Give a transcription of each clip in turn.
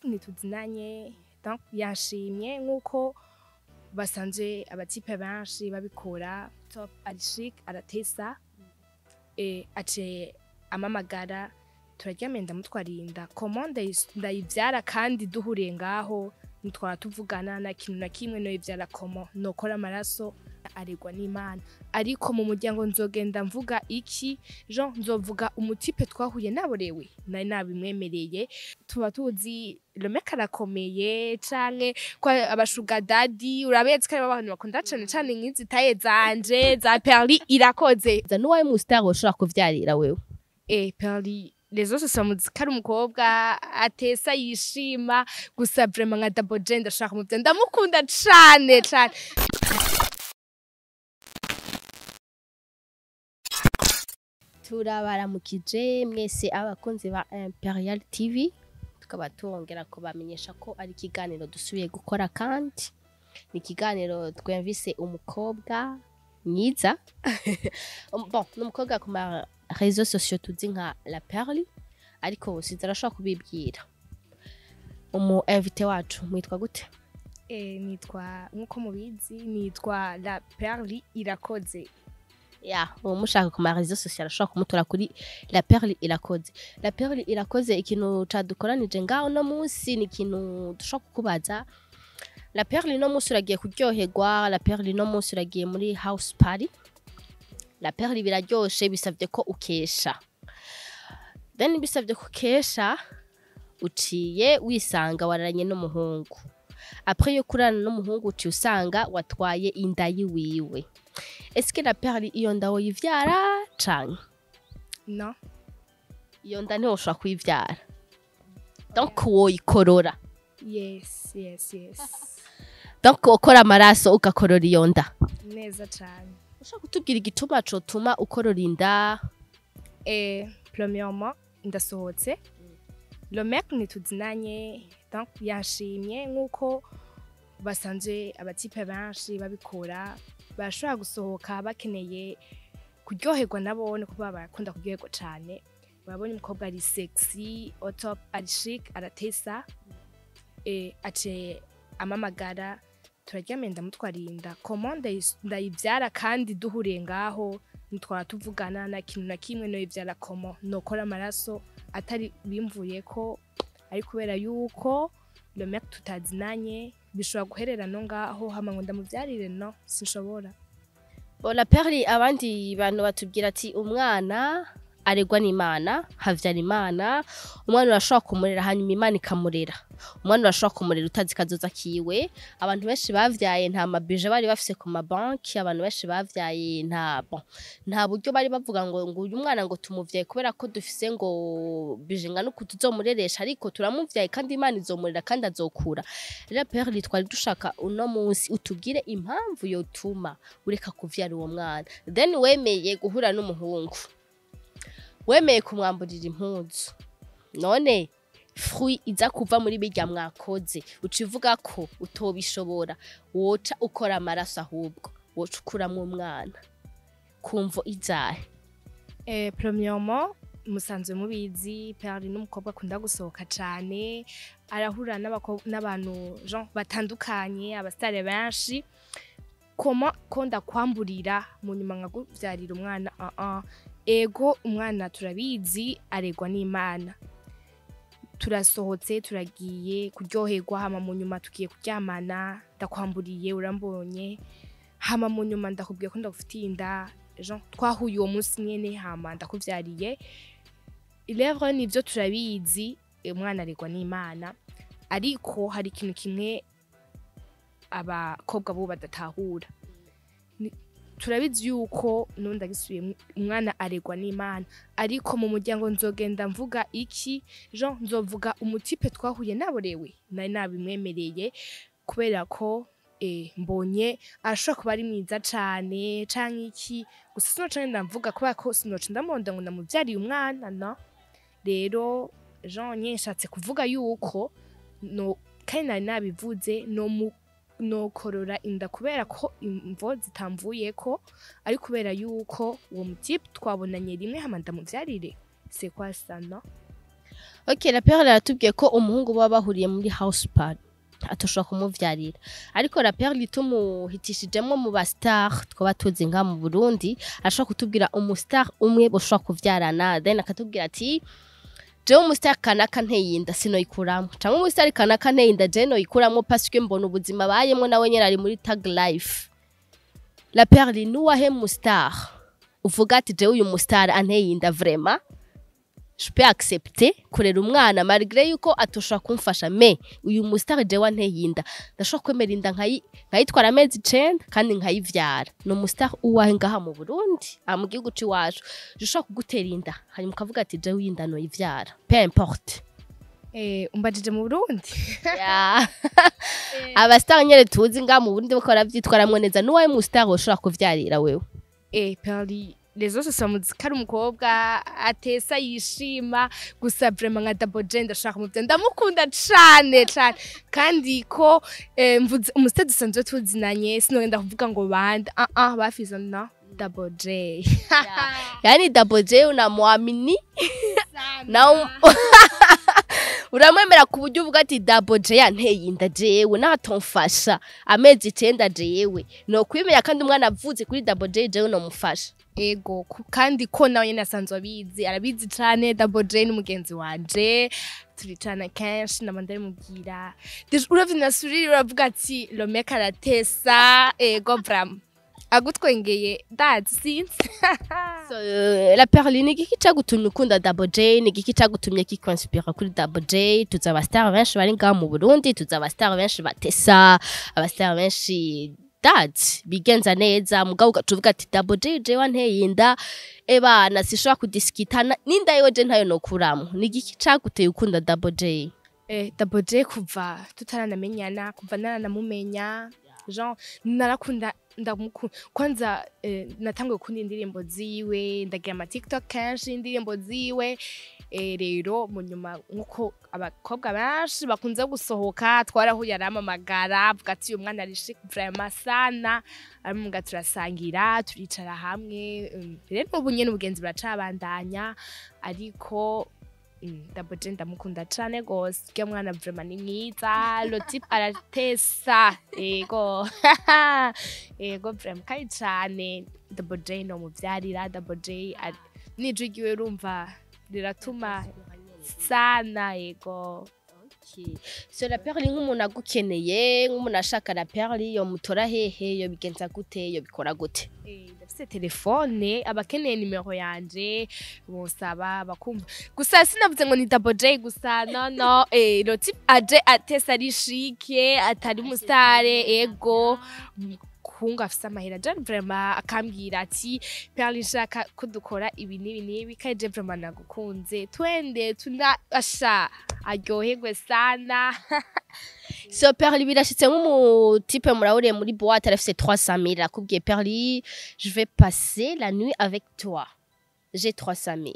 ntituzinanye donc yashimye nk'uko basanzwe abatipe benshi babikora top arishik aratesa e, ace amamagara turaryamye ndamutwarinda komande ndayivyara kandi duhuriye ngaho ntitwara tuvugana na kintu na kimwe noyivyara komo nokora amaraso aregwa n'imana ariko mu muryango nzogenda mvuga iki jean nzovuga umutipe twahuye naborewe nari nabimwemereye tuba tuzi lomeka arakomeye canke ko abashuga dadi urabetse ko aribo abantu bakunda cane cane nk'izi taye zanje za perli irakoze za n'uwawe mu star woshobora kuvyarira wewe e perli les autres samuzi ko ari umukobwa atesa yishima gusa vraiment nka double J ndashaka kumuvya ndamukunda cane cane turabaramukije mwese abakunzi ba Imperial TV tukaba tongera kubamenyesha ko ari ikiganiro dusubiye gukora kandi ni ikiganiro twumvise umukobwa mwiza Um, bon ni umukobwa ku ma réseaux sociaux tuzi nka La Perle ariko sinzi arashobora kubibwira umu invité wacu mwitwa gute e, nitwa nk'uko mubizi nitwa la perli irakoze ya uwo mushaka ku ma réseaux sociaux arashobora kumutora kuri La Perle irakoze La Perle irakoze ikintu cadukoranije ngaho no munsi ni ikintu dushobora kukubaza La Perle no munsi uragiye kuryoherwa La Perle no munsi uragiye muri house party La Perle biraryoshe bisavye ko ukesha then bisavye ko ukesha uciye wisanga wararanye n'umuhungu après yo kurana n'umuhungu uciye usanga watwaye inda yiwiwe eske La Perle iyo nda woyivyara canke no iyo nda ntiwoshobora kuyivyara donc woyikorora yes yes yes donc ukora amaraso ugakorora iyo nda neza cane ushobora kutubwira igituma cotuma ukorora inda e, premièrement ndasohotse le mec ntituzinanye donc yashimye nk'uko basanzwe abatipe benshi babikora barashobora gusohoka bakeneye kuryoherwa nabone kuba barakunda kuryoherwa cane urabona umukobwa ari sexy au top ari chic aratesa e, ace amamagara turaryamye ndamutwarinda komande ndayivyara kandi duhuriye ngaho ntitwara tuvugana na kintu na kimwe noyivyara komo nokora amaraso atari bimvuye ko ari kubera yuko le mec tutazinanye bishobora guherera no ngaho hama ngo ndamuvyarire no sinshobora Bon, La Perle abandi bantu batubwira ati umwana aregwa n'Imana havyara Imana umwana urashobora kumurera hanyuma Imana ikamurera umwana urashobora kumurera utazi kazoza kiwe abantu benshi bavyaye nta mabije bari bafise ku mabanki abantu benshi bavyaye nta bon nta buryo bari bavuga ngo ngo uyu mwana ngo tumuvyaye kubera ko dufise ngo bije ngana uku tuzomureresha ariko turamuvyaye kandi Imana izomurera kandi azokura rero Perle twari dushaka uno munsi utubwire impamvu yotuma ureka kuvyara uwo mwana then wemeye guhura n'umuhungu wemeye kumwamburira impuzu none fruit iza kuva muri birya mwakoze uca uvuga ko utobishobora woca ukora amaraso ahubwo woca ukuramwo umwana kumvo izahe Eh, premièrement musanzwe mubizi Perle n'umukobwa akunda gusohoka cane arahura n'abako- n'abantu Jean batandukanye abasitare benshi koma ko ndakwamburira mu nyuma nkaguvyarira umwana uh -uh. ego umwana turabizi aregwa n'imana turasohotse turagiye kuryoherwa hama mu nyuma tugiye kuryamana ndakwamburiye urambonye hama mu nyuma ndakubwiye ko ndagufitiye inda Jean twahuye uwo munsi nyene hama ndakuvyariye ilevre nivyo turabizi umwana aregwa n'imana ariko hari ikintu kimwe abakobwa bo badatahura Ni- turabizi yuko nundi agisubiye umwana aregwa n'imana ariko mu muryango nzogenda mvuga iki jean nzovuga umutipe twahuye naborewe nari nabimwemereye kubera ko eh, mbonye arashobora kuba ari mwiza cane canke iki gusa sinoca ngenda mvuga kubera ko sinoca ndamonda ngo ndamuvyariye umwana no rero jean nye nshatse kuvuga yuko no kandi nari nabivuze no mu nokorora inda kubera ko imvo zitamvuyeko ari kubera yuko uwo mutipe twabonanye rimwe hama ndamuvyarire c'est quoi ça no ok raperi aratubwiye ko umuhungu baba bahuriye muri house party atoshobora kumuvyarira ariko raperi tumuhitishijemo mu bastar twaba tuzi nka mu burundi ashobora kutubwira umustar umwe boshobora kuvyarana then akatubwira ati jewe umustar kanaka nteyinda sinoyikuramwo canke umustar kanaka nteyinda jewe noyikuramwo paske mbona ubuzima abayemwo nawe nyene ari muri tag life raperi nuwahe mustar uvuga ati jewe uyu mustar anteyinda vraiment je peux accepter kurera umwana malgré yuko atoshobora kumfasha me uyu mustar jewe anteyinda ndashobora kwemera inda nkayi- nkayitwara amezi icenda kandi nkayivyara ni umustar uwahe ngaha mu burundi aha mu gihugu c'iwacu je ushobora kugutera inda hanyuma ukavuga ati jewe iyi nda noyivyara peu importe Eh, umbajije mu burundi Ya. abastar nyene tuzi ngaha mu burundi bako baravyitwaramwo neza nuwahe mustar woshobora kuvyarira wewe Eh, Perli rezo sasa muzika ari umukobwa atesa yishima gusa vraiment nka Double J ndashaka mu ndamukunda cane cane kandi ko eh, mvuze umusitade dusanzwe tuzinanye sinogenda kuvuga ngo bande ah ah bafize na Double J yani double j unamwamini na um... uramwemera ku buryo uvuga ati double j yanteye inda jewe natomfasha amezi icenda jewe nokwimenya kandi umwana avuze kuri double j jewe nomufasha ego ku- kandi ko nawe nyene asanzwe abizi arabizi cane Double J n'umugenzi wanje turicana kenshi nama ndarimubwira Deja uravye nasuriri uravuga ati Lomeka aratesa ego bram agutwengeye dazi sinzi so, uh, la perli ni igiki cagutumye ukunda double j ni igiki cagutumye kikwanspira kuri double j tuzi abastar benshi bari ngaha mu burundi tuzi abastar benshi batesa abastar benshi dadi bigenza neza mugabo ugacuvuga ati double j jewe anteye inda ebana sishobora kudisikitana n'inda yewe je ntayo nokuramo ni igiki caguteye ukunda double j eh, Double J kuva tutaranamenyana kuva naranamumenya Jean narakunda ndamukunda kwanza eh, natanguye gukunda indirimbo ziwe ndagira ama TikTok kenshi indirimbo ziwe eh, rero mu nyuma nkuko abakobwa benshi bakunze gusohoka twarahuye aramamagara avuga ati uyu mwana ari chic vraiment sana aramuga turasangira turicara hamwe um, rero ubu nyene ubugenzi buracabandanya ariko Mm, Double J ndamukunda cane gose urya mwana vraiment ni mwiza lotip aratesa ego ego vraiment kandi cane Double J no muvyarira Double J ari- n'ijwi ryiwe urumva riratuma sana ego Okay. so la perli nk'umuntu agukeneye nk'umuntu ashaka la perli yomutora hehe yobigenza gute yobikora gute Eh, ndafise telefone abakeneye nimero yanje bosaba bakumva gusa sinavuze ngo ni Double J gusa no no eh lotip aje atesa ari shike atari musitare ego kunga afise amahera John vraiment akambwira ati Perli nshaka ko dukora ibi n'ibi n'ibi kandi je vraiment nagukunze twende tuna asha aryoherwe sana so perli birashitse nk'umutipe murahuriye muri boîte arafise 300 000 akubwiye perli je vais passer la nuit avec toi j'ai 300 000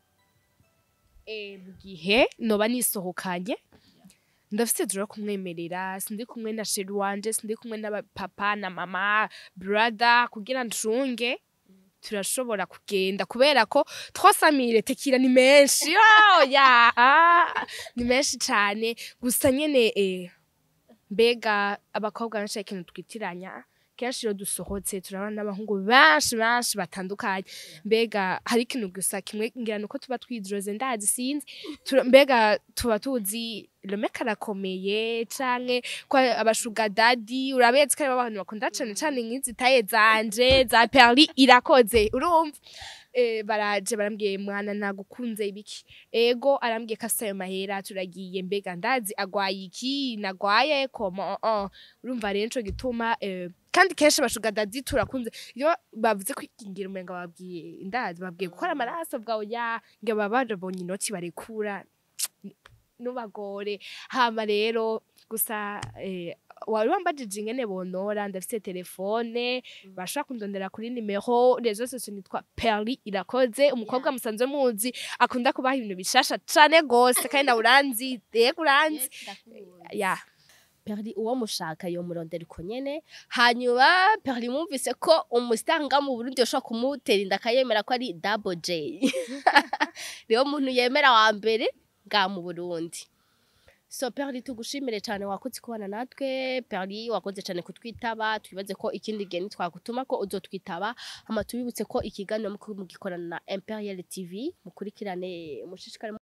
eh mu gihe noba nisohokanye ndafise dura kumwemerera sindi kumwe na sheri wanje sindi kumwe na papa na mama brother kugira ncunge turashobora kugenda kubera ko twasamire tekira ni menshi oh, ya ah, ni menshi cane gusa nyene eh, mbega abakobwa benshi hari ikintu twitiranya kenshi iyo dusohotse turabona n'abahungu benshi benshi batandukanye mbega hari ikintu gusa kimwe ngira nuko tuba twidroze ndazi sinzi Tura- mbega tuba tuzi lomeka arakomeye canke ko abashuga dadi urabetse ko aribo abantu bakunda cane cane nk'izi taye zanje za perli irakoze urumva Eh, baraje barambwiye mwana nagukunze ibiki ego arambwiye ko afise ayo mahera turagiye mbega ndazi agwaye iki nagwaye koma uh, urumva rero nico gituma eh, kandi kenshi abashuga dadi turakunze iyo bavuze kwikingira umenga babwiye ndazi babwiye gukora amaraso bwawe ya ngo baba barabonye inoti barekura nubagore hama rero gusa eh, wari wambajije ingene bonora ndafise telefone bashobora kundondera kuri nimero rezo sose nitwa Perli irakoze umukobwa musanzwe muzi akunda kubaha ibintu bishasha cane gose kandi nawe uranzi yego uranzi ya perli uwo mushaka yomurondera uko nyene hanyuma perli mwumvise ko umusitanga mu burundi yoshobora kumutera inda akayemera ko ari double j niwo muntu yemera wa mbere nga mu Burundi so Perli tugushimire cyane wakoze kubana natwe Perli wakoze cyane kutwitaba twibaze ko ikindi gihe nitwagutuma ko uzotwitaba hama tubibutse ko ikiganiro muko mugikorana na Imperial TV mukurikirane mushishikare